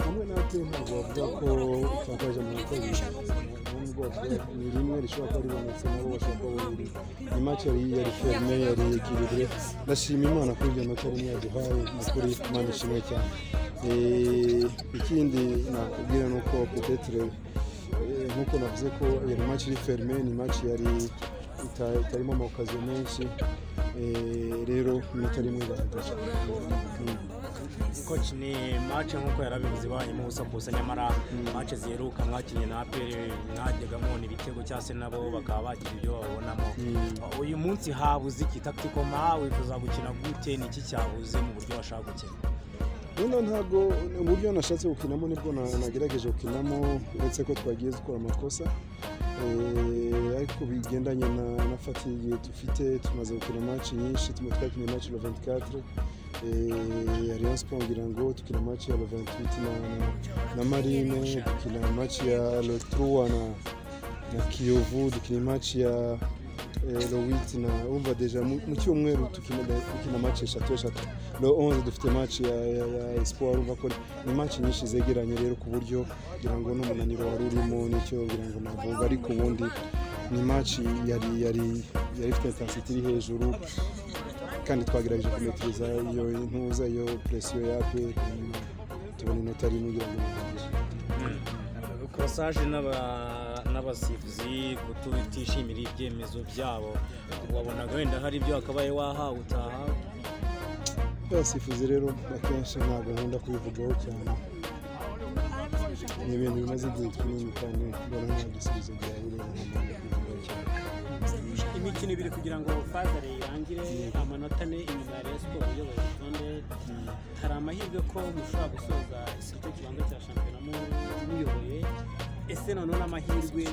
hamwe natwe ntabwo bavuga ko twakoresha mu bakozi bo mu bwoko ni rimwe rishobora kuba ribonetse nabo bashobora kuba babonye ni mace yari yari ferme yari yegirire ndashima imana kuri ibyo mace rimwe yaduhaye ni ukuri imana ishimwe cyane Eh, ikindi nakubwira ni uko petetre eh, nk'uko navuze ko iyo ni mace iri ferme ni mace yari ita- itarimo amakaziyo menshi Eh, rero iminota rimwe igaragaje coach ni match nk'uko yarabivuze ibanyemo ubusa ku busa nyamara match ziheruka mwakinnye na apr mwajyaga mubona ibitego cyangwa se nabo bakaba bagira ibyo babonamo uyu munsi habuze iki tactical ma wifuza gukina gute ni iki cyabuze mu buryo washaka gukina noneho ntabwo uburyo nashatse gukinamo nibwo na- nagerageje gukinamo uretse ko twagiye dukora amakosa Eh, ariko bigendanye na, na fatigue dufite tumaze gukina match nyinshi tume twakinnye match ya 24 Eh, ya Rayon Sport ngira ngo dukina match ya 28 na, na, na Marine dukina match ya Le 3 na, na Kiyovu dukina match ya eh, le 8 na umva deja mu mu cyumweru dukina dukina match eshatu eshatu le 11 dufite match ya, ya, ya Espoir urumva ko ni match nyinshi zegeranye rero ku buryo ngira ngo n'umunaniro wari urimo nicyo ngira ngo navuga ariko ubundi ni match yari yari yari ifite intensity iri hejuru kandi twagerageje kumetiriza iyo ntuza iyo presiyo yape tubona inota rimwe ngira ngo nihagije. kurasage n'abasifuzi kutishimira ibyemezo byabo wabonaga wenda hari ibyo wakabaye wahawe utaha abasifuzi rero akenshi ntabwo nkunda kubivugaho cyane ni ibintu bimaze igihe kinini kandi mbona nta gisubizo byaburiye umuntu kubivugaho cyane imikino ibiri kugira ngo fazare irangire amanota ane inyuma ya Rayon Sport iyoboye urutonde hari amahirwe ko mushobora gusoza igice kibanza cya shampiyona mu- muyoboye ese noneho n'amahirwe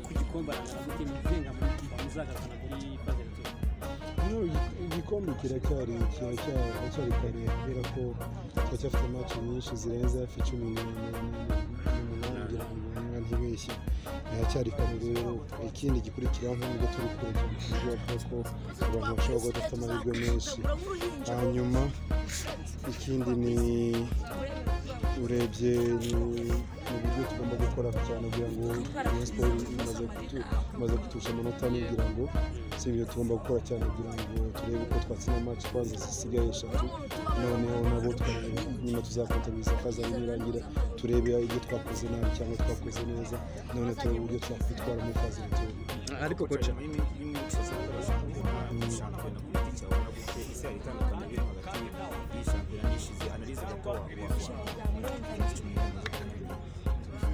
ku gikombe arangana gute muzenga muzagazana muri fazare tour hano igikombe kiracyari kiracyari kiracyari kare kubera ko turacyafite match nyinshi zirenze hafi cumi n'umunani ngira ngo niba ntibeshye haracyari kare rero ikindi gikurikiraho nk'ubwo turi kure cyane ku buryo bavuga ko abantu bashobora kuba badafite amahirwe menshi hanyuma ikindi ni urebye ni ni uburyo tugomba gukora cyane kugira ngo Rayon Sport imaze kutu- imaze kutusha amanota ane kugira ngo si ibyo tugomba gukora cyane kugira ngo turebe ko twatsinda match kwanza zisigaye eshatu noneho nabo twa- nyuma tuzakontabiliza kazari nirangira turebe ibyo twakoze nabi cyangwa twakoze neza none turebe uburyo twakwitwara muri kazari turi ariko coach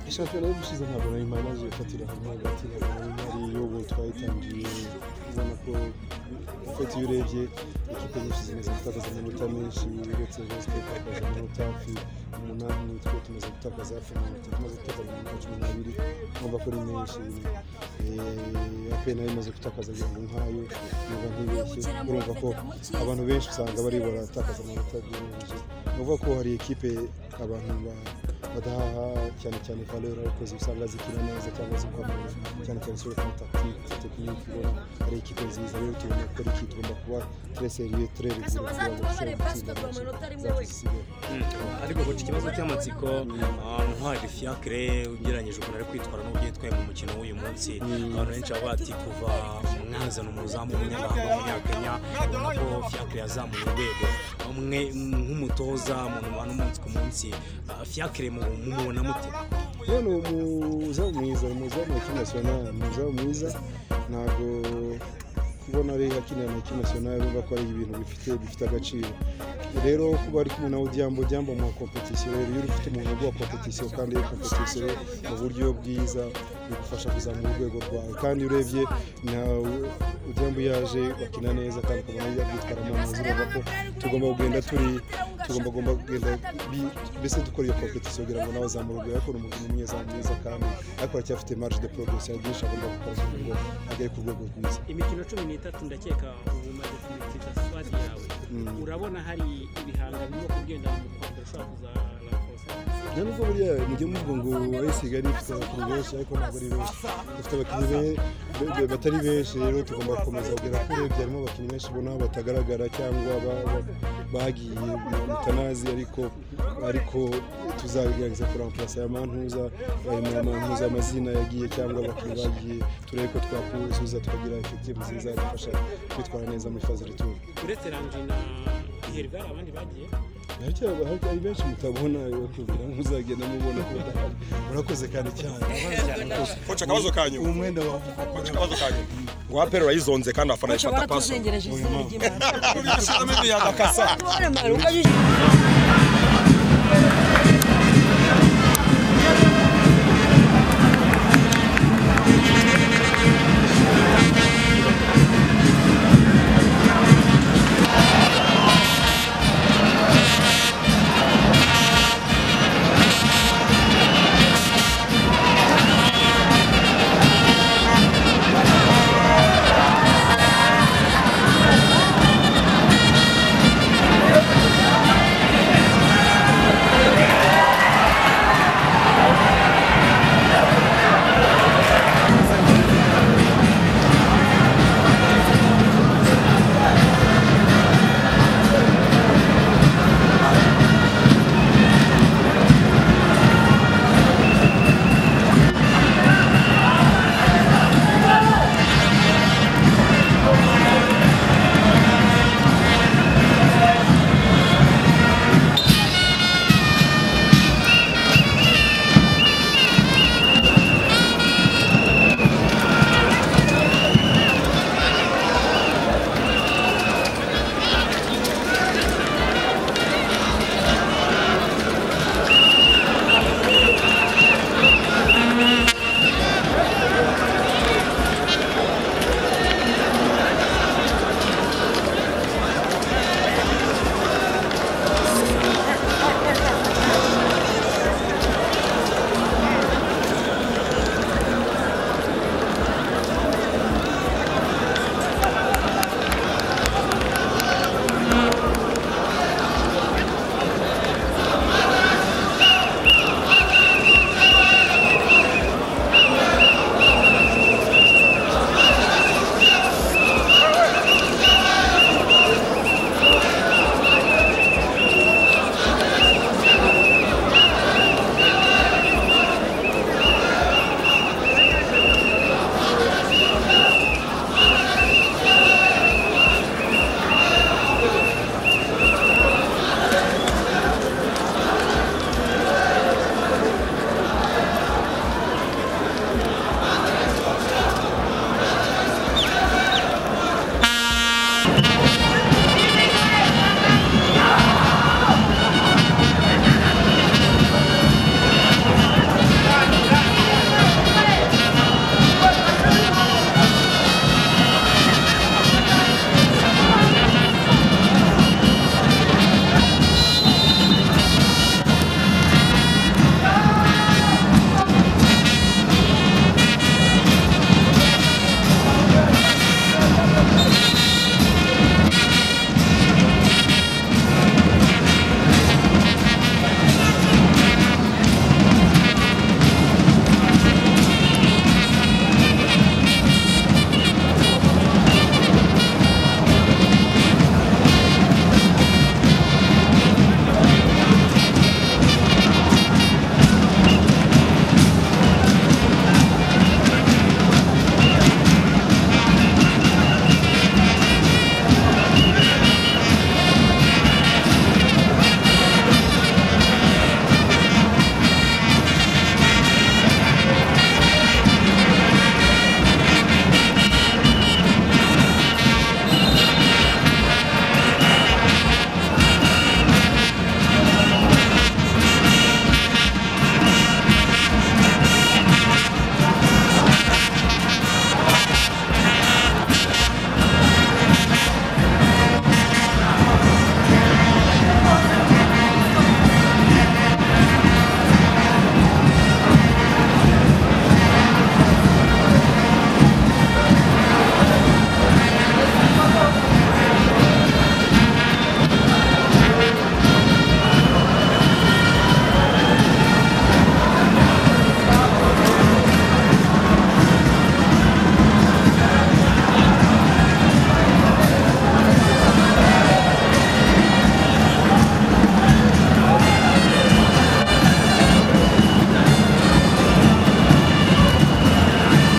ishampiyona yo gushize ntabwo nari mpamaze gufatira hamwe hagati ya Neymar y'ubu twayitangiye ubona ko ufite iyo urebye ikipe nyinshi zimaze gutakaza amanota menshi uretse Rayon Sport itakaza amanota hafi umunani twe tumaze gutakaza hafi amanota tumaze gutakaza amanota cumi n'abiri urumva ko ari menshi Eh, ape nayo imaze gutakaza ibintu nk'ayo niba ntibeshye urumva ko abantu benshi usanga bari baratakaza amanota byoroheje ni ukuvuga ko hari ekipe abantu ba- badahaha cyane cyane valeur ariko usanga zikina neza cyangwa zikomeye cyane cyane sur le tactique technique ubona ari ekipe nziza rero tubona ko ari ikipe igomba kuba très sérieux très rigoureux kugira ngo ishobore gutsinda zasigaye ariko guca ikibazo cy'amatsiko ntwari fiacre ugereranyije ukuntu ari kwitwara n'uburyo yitwaye mu mukino w'uyu munsi abantu benshi baba bati kuva umwazana umuzamu w'umunyabanga w'umunyakenya ubona ko fiacre yazamuye urwego umwe nk'umutoza mu bantu umunsi ku munsi Ah, fiacre mu- mumubona mute rero ni umuzamu mwiza ni umuzamu wa kinasiyonari ni umuzamu mwiza ntabwo kubona ari akinira na kinasiyonari urumva ko ari ibintu bifite bifite agaciro rero kuba ari kumwe nawe odiambo odiambo mu kompetisiyo rero iyo ufite umuntu uguha kompetisiyo kandi iyo kompetisiyo mu buryo bwiza bigufasha kuzamura urwego rwawe kandi iyo urebye nawe odiambo yaje bakina neza kandi ukabona yabyitwaramo neza urumva ko tugomba kugenda turi tugomba gomba kugenda bi- mbese dukora iyo kompetisiyo kugira ngo nawe azamure urwego ariko ni umuntu umunyezamu mwiza kandi ariko aracyafite marge de progress hari byinshi agomba gukora kugira ngo agere ku rwego rwiza imikino cumi n'itatu ndakeka ubu umaze kumurikira swadi yawe urabona hari ibihanga birimo kugenda mu rwanda ushobora kuzana nta nubwo buriya mujye muvuga ngo ayesi kigali ifite abakinnyi benshi ariko ntabwo ari benshi dufite abakinnyi be- be- be- batari benshi rero tugomba gukomeza kugera kuri urebye harimo abakinnyi benshi ubona batagaragara cyangwa ba- ba- bagiye mutanazi ariko ariko tuzabigaragaza kuri ampurasi aya mantuza aya mantuza amazina yagiye cyangwa abakinnyi bagiye turebe ko twakuzuza tukagira efekitivu nziza zidufasha kwitwara neza muri fazere turu uretse ranji na herivare abandi bagiye haracyaba hari benshi mutabona bakubwira ntuzagenda mubona ko badahari urakoze kandi cyane koca akabazo kanyu umwenda wawe koca akabazo kanyu ngo wapera urayizonze kandi abafana Ushobora bayifata paso kuzengereje izina ry'Imana. urabishyiramo imiyaga kasa Ushobora kuzengereje izina ry'Imana.